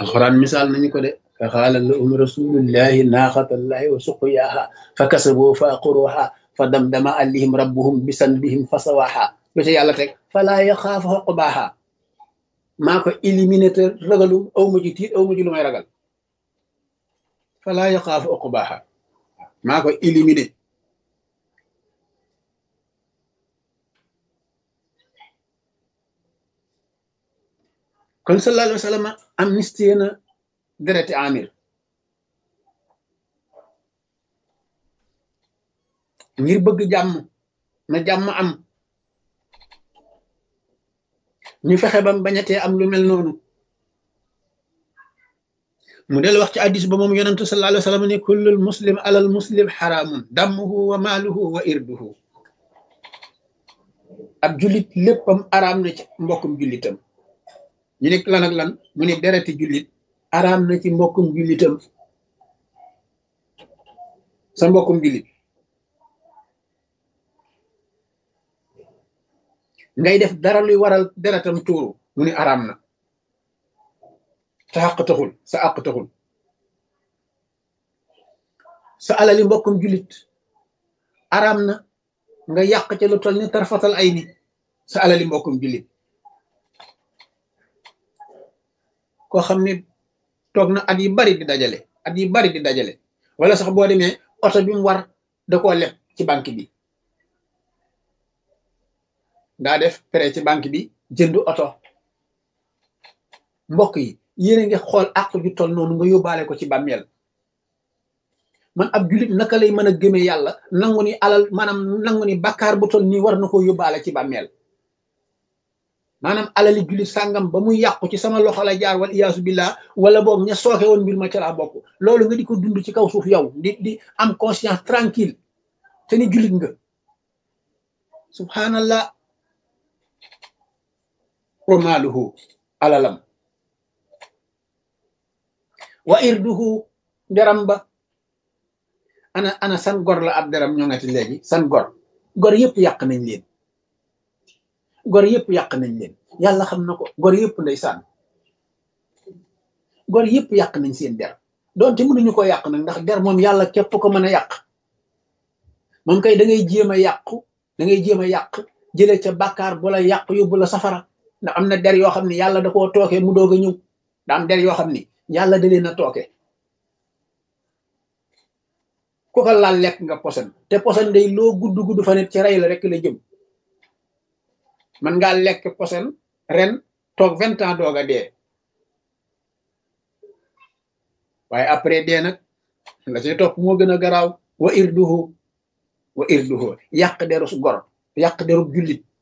alxuraan misaal nañu ko de fa xaala lahum rasulullahi naaxatallahi wa suqyaaha fa kasaboo fa aqruha fa damdama alayhim rabbuhum bisanbihim fa sawaaha lu ca yàlla teg falaa yaxaafu xoqbaaha maa ko éliminé te ragalu aw ma ji tiit aw ma ji lu may ragal falaa yaxaafu xoqbaaha maa ko éliminé kon sallallahu alayhi wa sallam amnistie na dereti amir ngir bëgg jàmm na jàmm am ñu fexe bam bañatee am lu mel noonu mu del wax ci addis ba moom yonentu sallallahu alayhi wa sallam ne kullul muslim alal muslim xaraamun dammuhu wa maaluhu wa irduhu ab jullit léppam araam na ci mbokkum jullitam ñu nekk lan ak lan mu ne dereti jullit araam na ci mbokkum jullitam sa mbokkum jullit ngay def dara luy waral deretam tuuru mu ne araam na sa àq taxul sa àq taxul sa alali mbokkum jullit araam na nga yàq ca lu toll ni tarfatal ay ni sa alali mbokkum jullit koo xam ne toog na at yi bari di dajale at yi bari di dajale wala sax boo demee oto bi mu war da koo leb ci banque bi daa def prêt ci banque bi jënd oto mbokk yi yéen a ngi xool àq ju toll noonu nga yóbbaale ko ci bàmmeel man ab julit naka lay mën a gëme yàlla nangu ni alal maanaam nangu ni bakkaar bu toll nii war na ko yóbbaale ci bàmmeel maanaam alali jullit sàngam ba muy yàqu ci sama loxo la jaar wal iyaasu billah wala boog ña sooke woon mbir ma ca laa bokk loolu nga di ko dund ci kaw suuf yow di di am conscience tranquille te ni jullit nga subhanallah wa maaluhu alalam wa irduhu deram ba ana ana san gor la ab deram ñoo ngati léegi san gor gor yëpp yàq nañ leen gor yëpp yàq nañ leen yàlla xam na ko gor yëpp ndeysaan gor yëpp yàq nañ seen der doonte mënuñu ko yàq nag ndax der moom yàlla képp ko mën a yàq moom kay da ngay jéem a yàqu da ngay jéem a yàq jëlee ca bàkkaar bu la yàq yóbbu la safara ndax am na der yoo xam ne yàlla da koo tooke mu doog a ñëw da am der yoo xam ni yàlla da leen a tooke ku ko laal lekk nga posen te posen day loo gudd gudd fa net ci rey la rek la jëm man ngaa lekk posen ren toog vingt ans doog a dee waaye après dee nag la ci topp moo gën a garaaw wa irduhu wa irduhu yàq derus gor yàq derub jullit